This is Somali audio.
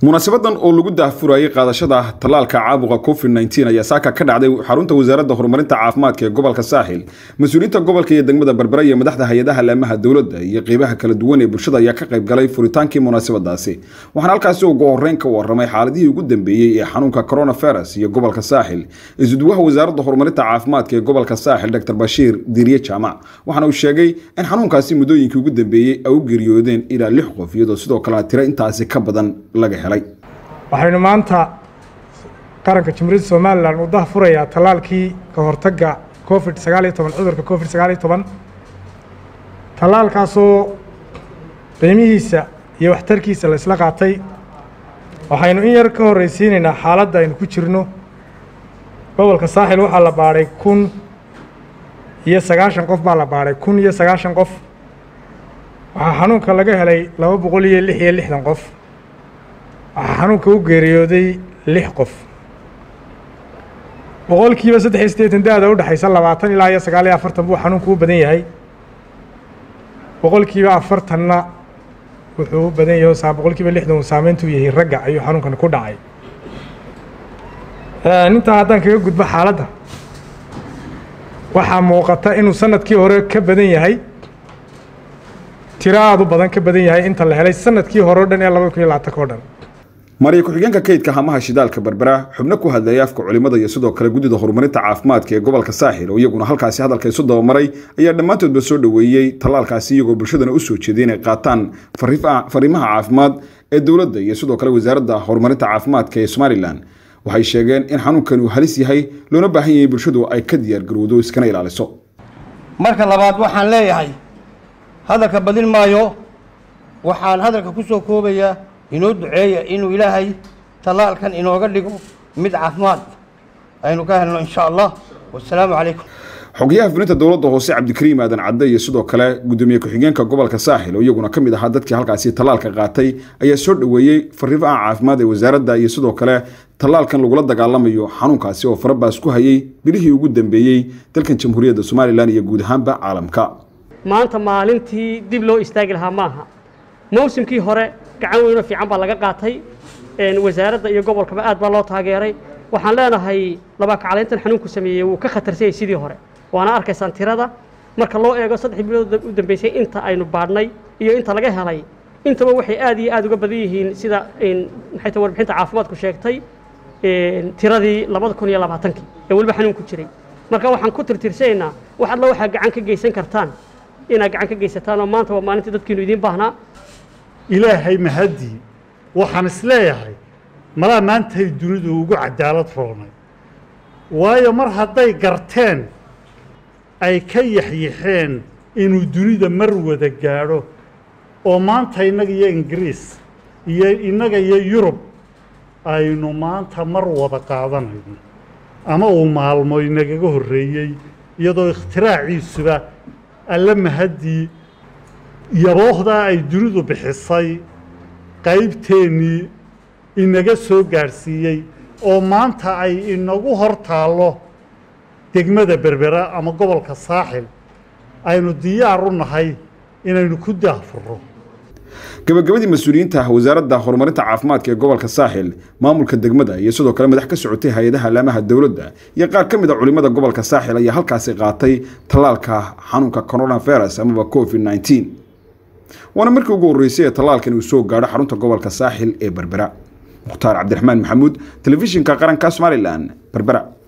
munaasabadan oo lagu daahfurayay qaadashada tallaalka caabuqa covid nteen ayaa saaka ka dhacday xarunta wasaaradda horumarinta caafimaadka ee gobolka saaxil mas-uuliyiinta gobolka iyo degmada berbera iyo madaxda hay-adaha laamaha dowladda iyo qeybaha kala duwan ee bulshada ayaa ka qayb galay furitaankii munaasabadaasi waxaana halkaasi ugu horeyn ka waramay xaaladihii ugu dambeeyey ee xanuunka coronavirus iyo gobolka saaxil isuduwaha wasaaradda horumarinta caafimaadka ee gobolka saaxil dr bashiir diiriye jaamac waxaana uu sheegay in xanuunkaasi muddooyinkii ugu dambeeyey ay u geeriyoodeen ilaa lix qof iyadoo sidoo kale tiro intaasi ka badan laga helay waxaynu maanta qaranka jamhuuriyadda somalilan uu dah furayaa tallaalkii ka hortagga covid sagaal iyo toban cudurka covid sagaal iyo toban tallaalkaasoo qiimihiisa iyo waxtarkiisa la isla qaatay waxaynu in yar ka horreysiinaynaa xaaladda aynu ku jirno gobolka saaxil waxaa la baadhay kun iyo sagaashan qof baa la baadhay kun iyo sagaashan qof waxaa xanuunka laga helay laba boqol iyo lix iyo lixdan qof waxaa xanuunka u geeriyooday lix qof boqolkiiba saddex iyo siddeetan da-da u dhexaysa labaatan ilaa iyo sagaal iyo afartan buu xanuunku u badan yahay boqolkiiba afartanna wuxuu u badan yahay saa boqolkiiba lixdan uu saameyntu yahay ragga ayuu xanuunkan ku dhacay intaa haddaan kaga gudbo xaaladda waxaa muuqata inuu sanadkii hore ka badan yahay tiro aada u badan ka badan yahay inta la helay sanadkii hore o dhan ee laba kun iyo labaatanka o dhan mariya ku-xigeenka kaydka hamaha shidaalka berbera xubno ku hadlayay afka culimada iyo sidoo kale guddida horumarinta caafimaadka ee gobolka saaxil oo iyaguna halkaasi hadalka isu dabamaray ayaa dhammaantoodba soo dhoweeyey tallaalkaasi iyagoo bulshadana u soo jeeday inay qaataan fariimaha caafimaad ee dowladda iyo sidoo kale wasaaradda horumarinta caafimaadka ee somalilan waxay sheegeen in xanuunkan uu halis yahay loona baahan yahay bulshadu ay ka diyaargarowdo iskana ilaaliso marka labaad waxaan leeyahay hadalka badin maayo waxaan hadalka ku soo koobayaa inoo duceeya inuu ilaahay tallaalkan inooga dhigo mid caafimaad aynu ka helno insha allah wasalaamu calaykum xogayaha fulinta dowladda hoose cabdikariim aadan cadde iyo sidoo kale guddoomiye ku-xigeenka gobolka saaxil oo iyaguna ka mid ahaa dadkii halkaasi tallaalka qaatay ayaa soo dhoweeyey fariimaha caafimaad ee wasaaradda iyo sidoo kale tallaalkan lagula dagaalamayo xanuunkaasi oo farabaas ku hayay bilihii ugu dambeeyey dalkan jamhuuriyadda somalilan iyo guud ahaanba caalamka maanta maalintii dib loo istaagi lahaa maaha mawsimkii hore gacan weynoo fiican baa laga qaatay wasaaradda iyo gobolkaba aad baa loo taageeray waxaan leenahay labaakacalayntan xanuunku sameeyey wuu ka khatarsanyay sidii hore waana arkaysaan tirada marka loo eego saddex bilood u dambeysay inta aynu baadhnay iyo inta laga helay intaba waxay aad iyo aad uga badan yihiin sida maxay ta warbixinta caafimaadku sheegtay tiradii labada kun iyo labaatankii ee weliba xanuunku jiray marka waxaan ku tirtirsanaynaa wax alla waxaa gacan ka geysan kartaan inaad gacan ka geysataan oo maanta waa maalintii dadkiinu idiin baahnaa ilaahay mahaddii waxaan isleeyahay malaa maantay dunidu ugu cadaalad roonay waayo mar hadday garteen ay ka yaxyaxeen inuu dunida mar wada gaadho oo maanta innaga iyo ingiriis iyo innaga iyo yurub aynu maanta mar wada qaadanayno ama uu maalmo inagaga horreeyey iyadoo ikhtiraacciisuba alla mahaddii yaboohdaa ay dunidu bixisay qaybteennii inaga soo gaadhsiiyey oo maanta ay inagu hor taallo degmada berbera ama gobolka saaxil aynu diyaar u nahay inaynu ku daahfurro gabagabadii mas-uuliyiinta wasaaradda horumarinta caafimaadka ee gobolka saaxil maamulka degmada iyo sidoo kale madax ka socotay hay-adaha laamaha dowladda iyo qaar ka mid a culimada gobolka saaxil ayaa halkaasi qaatay tallaalka xanuunka coronavirus amaba covid nteen waana markii ugu horreysay ee tallaalkan uu soo gaadho xarunta gobolka saaxil ee berbera mukhtaar cabdiraxmaan maxamuud telefishinka qaranka somalilan berbera